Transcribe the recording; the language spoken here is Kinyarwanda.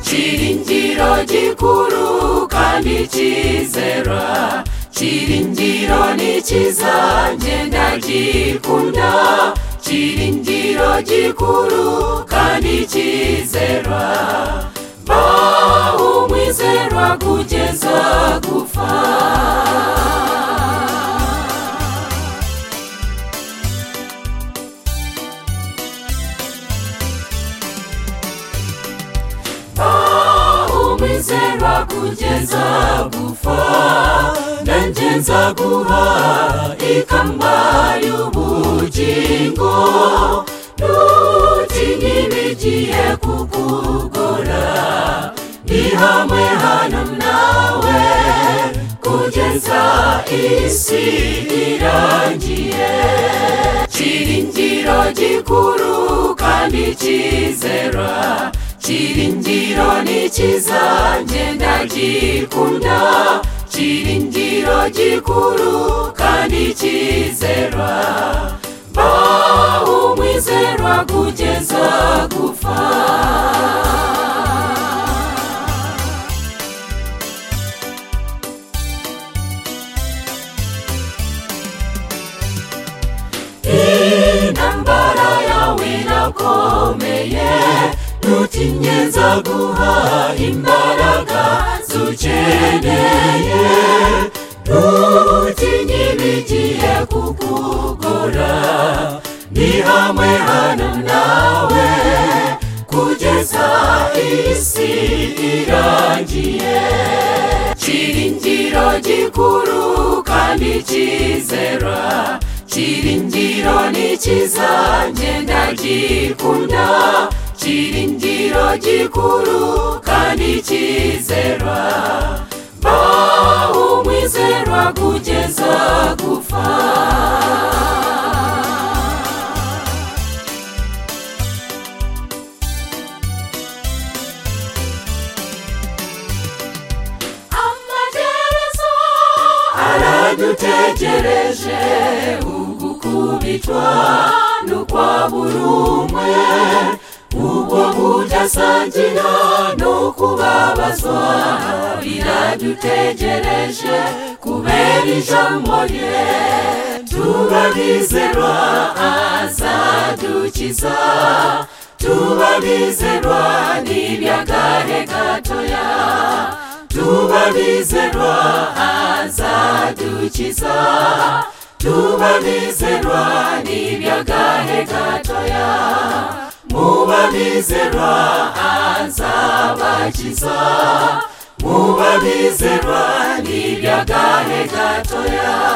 cyiringiro gikuru kandi cyizera cyiringiro nikiza ngenda gikunda cyiringiro gikuru kandi cyizera baho umwizerwa kugeza gupfa umwizerwa kugeza gupfa nanjye nzaguha ikamba y'ubugingo ntutinye ibigiye kukugora ni hamwe hano nawe kugeza isi irangiye cyiringiro gikuru kandi cyizera cyiringiro nikiza ngenda gikunda cyiringiro gikuru kandi cyizera baho umwizerwa kugeza gupfa intambara yawe irakomeye ntutinye nzaguha imbaraga zukeneye ntutinye ibigiye kukugora ni hamwe hano nawe kugeza isi irangiye cyiringiro gikuru kandi cyizera cyiringiro nikiza ngenda gikunda cyiringiro gikuru kandi cyizera baho umwizerwa kugeza gupfa amaherezo aradutegereje ugukubitwa n'ukwa buri umwe ubwo mudasangira no kubabazwa biradutegereje kubera ijambo rye tubabizerwa azadukiza tubabizerwa n'ibyagarhe gatoya tubabizerwa azadukiza tubabizerwa n'ibyagarhe gatoya mubabizerwa azabakiza mubabizerwa n'ibyagarhe gatoya